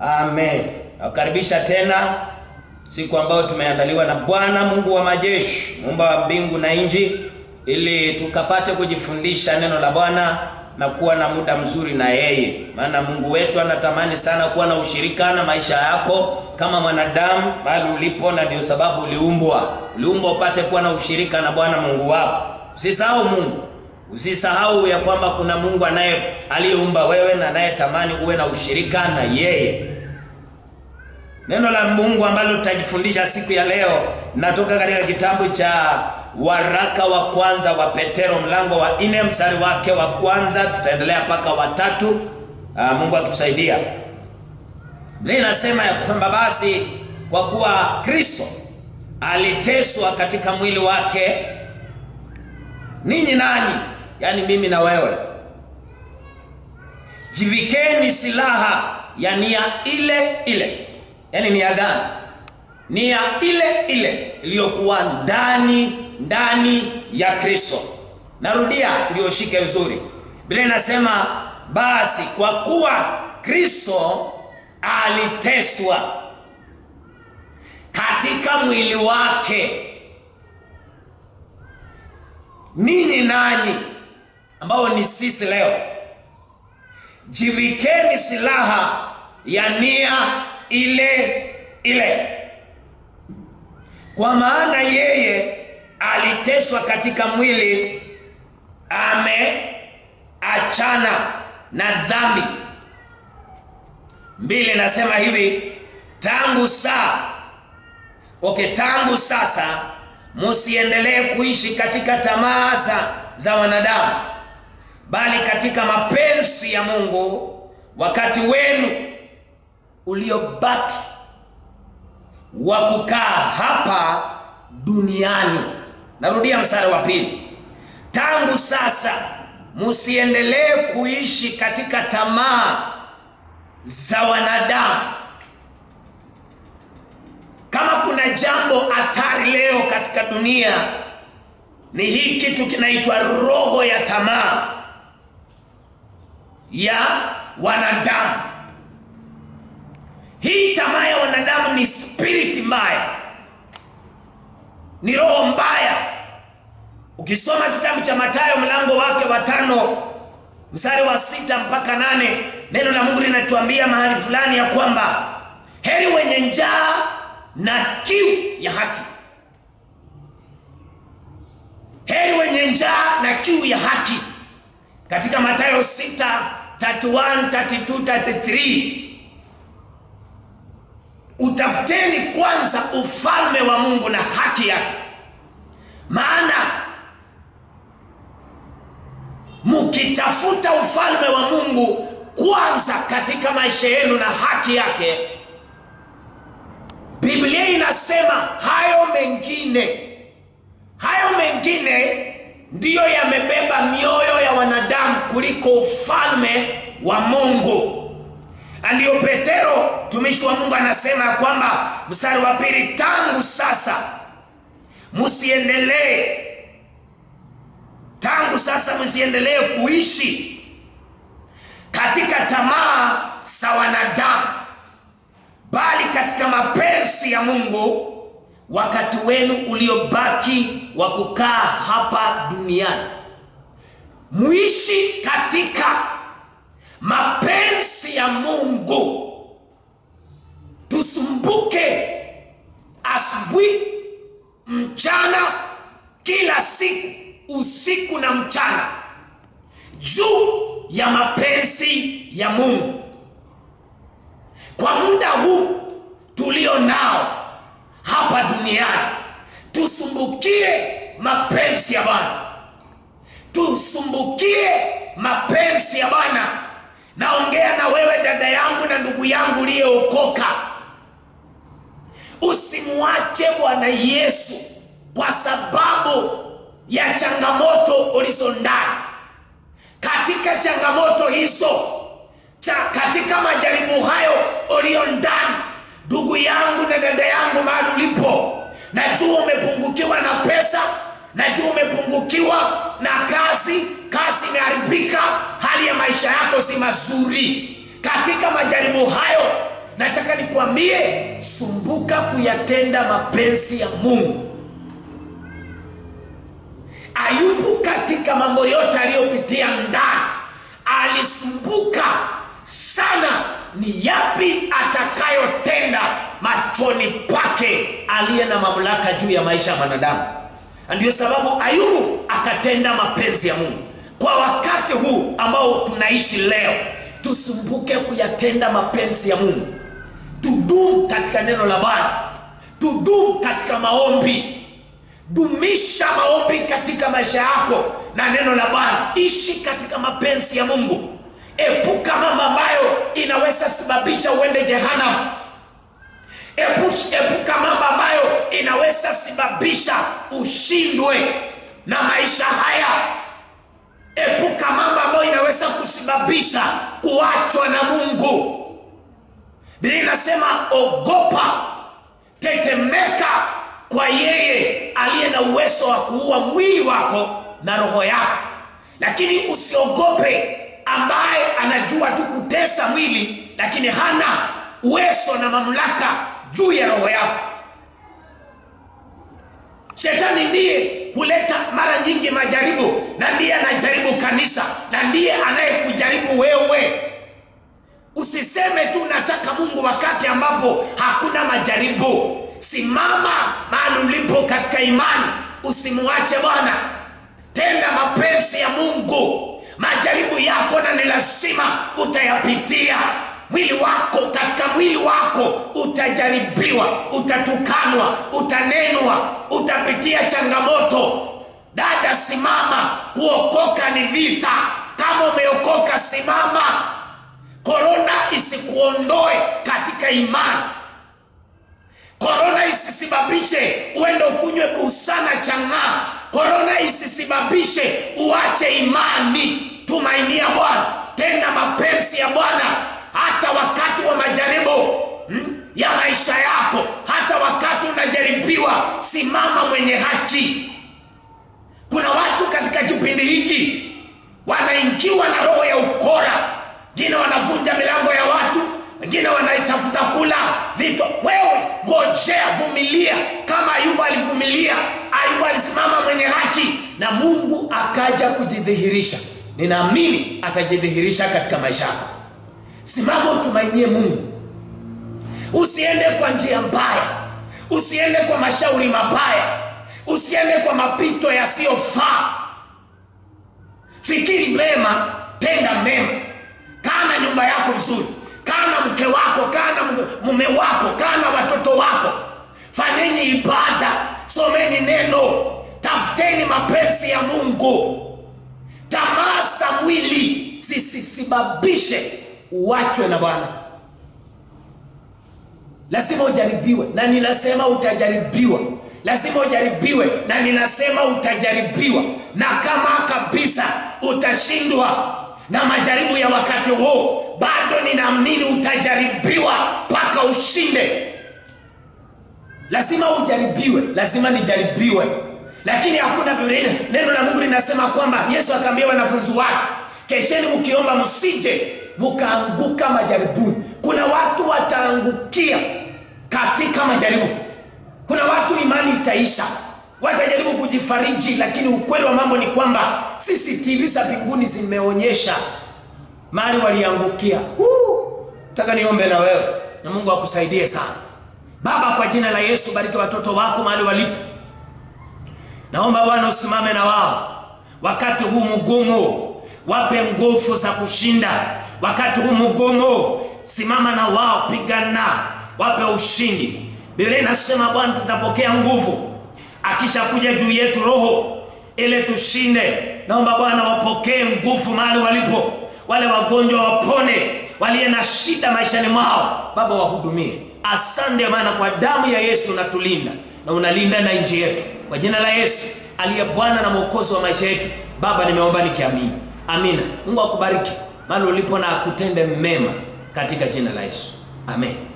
Amen. Nakukaribisha tena siku ambayo tumeandaliwa na Bwana Mungu wa majeshi, muumba wa mbingu na nchi, ili tukapate kujifundisha neno la Bwana na kuwa na muda mzuri na yeye, maana Mungu wetu anatamani sana kuwa na ushirika na maisha yako kama mwanadamu mahali ulipo, na ndio sababu uliumbwa. Uliumbwa upate kuwa na ushirika na Bwana Mungu wako. Usisahau Mungu, usisahau ya kwamba kuna Mungu anaye aliyeumba wewe na anayetamani uwe na ushirika na yeye. Neno la Mungu ambalo tutajifundisha siku ya leo natoka katika kitabu cha waraka wa kwanza wa Petero mlango wa nne mstari wake wa kwanza tutaendelea mpaka wa tatu. Aa, Mungu atusaidia. Biblia inasema ya kwamba basi kwa kuwa Kristo aliteswa katika mwili wake, ninyi nanyi, yaani mimi na wewe, jivikeni silaha ya nia ile ile yaani nia gani? Nia ile ile iliyokuwa ndani ndani ya Kristo. Narudia ndio shike vizuri. Biblia inasema basi kwa kuwa Kristo aliteswa katika mwili wake, ninyi nanyi ambao ni sisi leo, jivikeni silaha ya nia ile ile, kwa maana yeye aliteswa katika mwili, ameachana na dhambi. Mbili nasema hivi, tangu saa okay, tangu sasa musiendelee kuishi katika tamaa za wanadamu, bali katika mapenzi ya Mungu wakati wenu uliobaki wa kukaa hapa duniani. Narudia mstari wa pili, tangu sasa musiendelee kuishi katika tamaa za wanadamu. Kama kuna jambo hatari leo katika dunia ni hii kitu kinaitwa roho ya tamaa ya wanadamu. Hii tamaa ya wanadamu ni spiriti mbaya, ni roho mbaya. Ukisoma kitabu cha Mathayo mlango wake wa tano mstari wa sita mpaka nane neno la Mungu linatuambia mahali fulani ya kwamba heri wenye njaa na kiu ya haki, heri wenye njaa na kiu ya haki, katika Mathayo 6 31 32 33 Utafuteni kwanza ufalme wa Mungu na haki yake, maana mukitafuta ufalme wa Mungu kwanza katika maisha yenu na haki yake, Biblia inasema hayo mengine, hayo mengine ndiyo yamebeba mioyo ya wanadamu kuliko ufalme wa Mungu. Ndiyo Petero mtumishi wa Mungu anasema kwamba mstari wa pili, tangu sasa musiendelee, tangu sasa musiendelee kuishi katika tamaa za wanadamu, bali katika mapenzi ya Mungu wakati wenu uliobaki wa kukaa hapa duniani, muishi katika mapenzi ya Mungu. Tusumbuke asubuhi, mchana, kila siku, usiku na mchana, juu ya mapenzi ya Mungu. Kwa muda huu tulio nao hapa duniani, tusumbukie mapenzi ya Bwana, tusumbukie mapenzi ya Bwana. Naongea na wewe dada yangu na ndugu yangu uliyeokoka, usimwache Bwana Yesu kwa sababu ya changamoto ulizo ndani. Katika changamoto hizo cha, katika majaribu hayo ulio ndani, ndugu yangu na dada yangu, mahali ulipo, najua umepungukiwa na pesa, najua umepungukiwa na kazi, kazi imeharibika, hali ya maisha yako si mazuri. Katika majaribu hayo nataka nikwambie, sumbuka kuyatenda mapenzi ya Mungu. Ayubu katika mambo yote aliyopitia ndani alisumbuka sana, ni yapi atakayotenda machoni pake aliye na mamlaka juu ya maisha ya mwanadamu. Ndio sababu Ayubu akatenda mapenzi ya Mungu. Kwa wakati huu ambao tunaishi leo, tusumbuke kuyatenda mapenzi ya Mungu, tudumu katika neno la Bwana, tudumu katika maombi. Dumisha maombi katika maisha yako na neno la Bwana. Ishi katika mapenzi ya Mungu. Epuka mambo ambayo inaweza sababisha uende jehanamu. Epush, epuka mambo ambayo inaweza sababisha ushindwe na maisha haya. Epuka mambo ambayo inaweza kusababisha kuachwa na Mungu. Biblia inasema ogopa, tetemeka kwa yeye aliye na uwezo wa kuua mwili wako na roho yako, lakini usiogope ambaye anajua tu kutesa mwili, lakini hana uwezo na mamlaka juu ya roho yako. Shetani ndiye huleta mara nyingi majaribu, na ndiye anajaribu kanisa, na ndiye anayekujaribu wewe. Usiseme tu nataka Mungu wakati ambapo hakuna majaribu. Simama mahali ulipo katika imani, usimuache Bwana. Tenda mapenzi ya Mungu. Majaribu yako na ni lazima utayapitia. Mwili wako, katika mwili wako utajaribiwa, utatukanwa, utanenwa, utapitia changamoto. Dada, simama. Kuokoka ni vita. Kama umeokoka, simama. Korona isikuondoe katika imani. Korona isisibabishe uende ukunywe busana chang'aa. Korona isisibabishe uache imani. Tumainia Bwana, tenda mapenzi ya Bwana hata wakati wa majaribu hmm, ya maisha yako. Hata wakati unajaribiwa, simama mwenye haki. Kuna watu katika kipindi hiki wanaingiwa na roho ya ukora, wengine wanavunja milango ya watu wengine wanaitafuta kula vitu. Wewe ngojea, vumilia kama Ayubu alivumilia. Ayubu alisimama mwenye haki na Mungu akaja kujidhihirisha. Ninaamini atajidhihirisha katika maisha yako. Simama, utumainie Mungu, usiende kwa njia mbaya, usiende kwa mashauri mabaya, usiende kwa mapito yasiyofaa. Fikiri mema, tenda mema, kaa na nyumba yako vizuri kaa na mke wako, kaa na mume wako, kaa na watoto wako, fanyeni ibada, someni neno, tafuteni mapenzi ya Mungu. Tamaa za mwili zisisababishe uachwe na Bwana. Lazima ujaribiwe, na ninasema utajaribiwa. Lazima ujaribiwe, na ninasema utajaribiwa, na kama kabisa utashindwa na majaribu ya wakati huu, bado ninaamini utajaribiwa mpaka ushinde. Lazima ujaribiwe, lazima nijaribiwe, lakini hakuna Biblia. Neno la Mungu linasema kwamba Yesu akaambia wanafunzi wake, kesheni mkiomba, msije mkaanguka majaribuni. Kuna watu wataangukia katika majaribu. Kuna watu imani itaisha, watajaribu kujifariji, lakini ukweli wa mambo ni kwamba CCTV za mbinguni zimeonyesha mahali waliangukia. Nataka niombe na wewe na Mungu akusaidie sana. Baba, kwa jina la Yesu, bariki watoto wako mahali walipo. Naomba Bwana usimame na wao wakati huu mgumu, wape nguvu za kushinda wakati huu mgumu. Simama na wao, pigana, wape ushindi. Biblia inasema Bwana, tutapokea nguvu akishakuja juu yetu Roho ili tushinde. Naomba Bwana wapokee nguvu mahali walipo, wale wagonjwa wapone, waliye na shida maishani mwao, Baba wahudumie. Asante maana kwa damu ya Yesu unatulinda na unalinda na nchi yetu, kwa jina la Yesu aliye Bwana na Mwokozi wa maisha yetu. Baba, nimeomba nikiamini, amina. Mungu akubariki mahali ulipo na akutende mema katika jina la Yesu, amen.